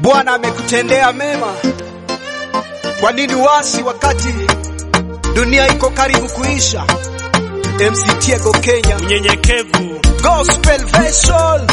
Bwana amekutendea mema. Kwa nini wasi wakati dunia iko karibu kuisha? MC Tiego Kenya, Mnyenyekevu Gospel Vessel.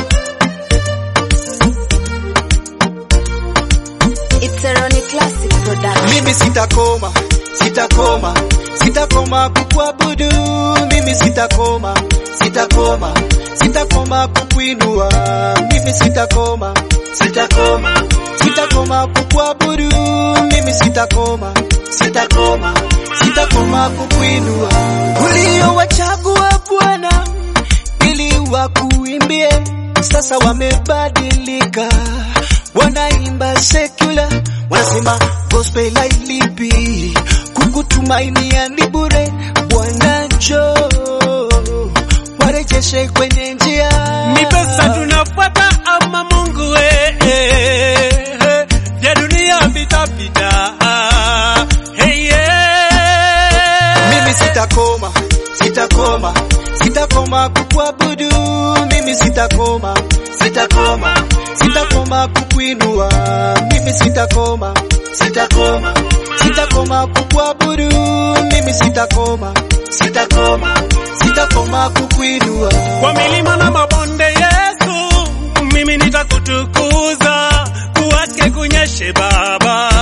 It's a Ronnie Classic production. Mimi sitakoma, sitakoma, sitakoma kukuabudu. Mimi sitakoma, sitakoma, sitakoma kukuinua. Mimi sitakoma, sitakoma, sitakoma kukuabudu. Mimi sitakoma, sitakoma, sitakoma kukuinua. Uliowachagua Bwana ili wakuimbie, sasa wamebadilika, wanaimba secular, wanasema gospel hailipi, kukutumainia ni bure. Bwana njoo warejeshe kwenye njia. ni pesa tunafuata ama Mungu eh, eh, eh, vya dunia vitapita. Hey, yeah. Mimi sitakoma, sitakoma, sitakoma kukuabudu. Mimi sitakoma, sitakoma, sitakoma kukuinua. Mimi sitakoma, sitakoma, sitakoma kukuabudu. Mimi sitakoma, sitakoma, sitakoma kukuinua. Kwa milima na mabonde Yesu, mimi nitakutukuza, kuwake kunyeshe Baba.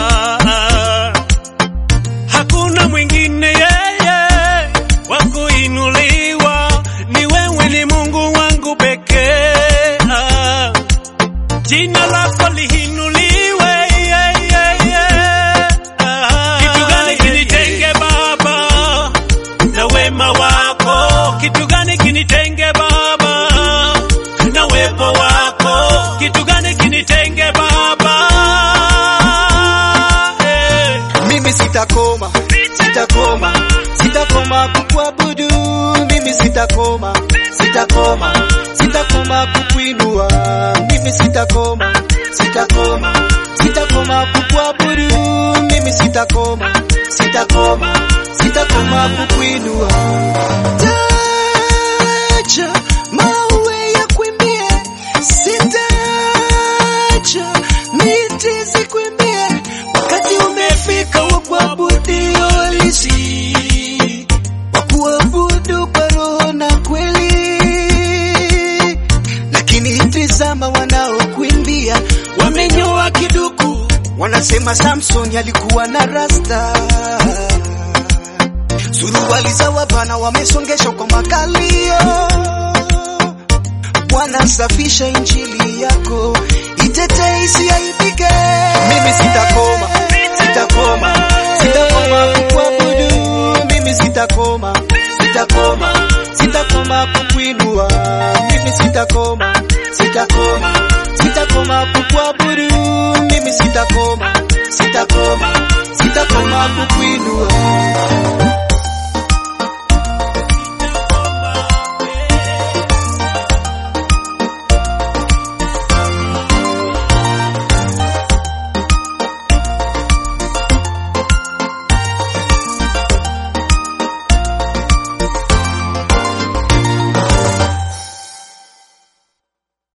Hakuna mwingine yeye wa kuinuliwa, ni wewe, ni Mungu wangu pekee. Jina lako lihinuliwe, yeah, yeah, yeah. Kitu gani kinitenge Baba na wema wako? Kitu gani kinitenge Baba na uwepo wako? Kitu gani kinitenge Baba? Eh. Mimi sitakoma, sitakoma, sitakoma kukuabudu. Mimi sitakoma, sitakoma, sitakoma kukuinua. Mimi sitakoma, sitakoma, sitakoma kukuabudu. Mimi sitakoma, sitakoma, sitakoma kukuinua. Taja mawe ya kuimbie, sitaja miti zikuimbie. Wakati umefika wa kuabudio halisi, wa kuabudu kwa roho na kweli. Lakini tizama, wanaokuimbia wamenyoa kiduku, wanasema Samson alikuwa na rasta. Suruali za wabana wamesongeshwa kwa makalio. Bwana safisha injili yako, itetee isiaibike. Mimi sitakoma, sitakoma, sitakoma kukuabudu. Mimi sitakoma, sitakoma, sitakoma kukuinua. Mimi sitakoma, sitakoma, sitakoma kukuabudu. Mimi sitakoma, sitakoma, sitakoma kukuinua.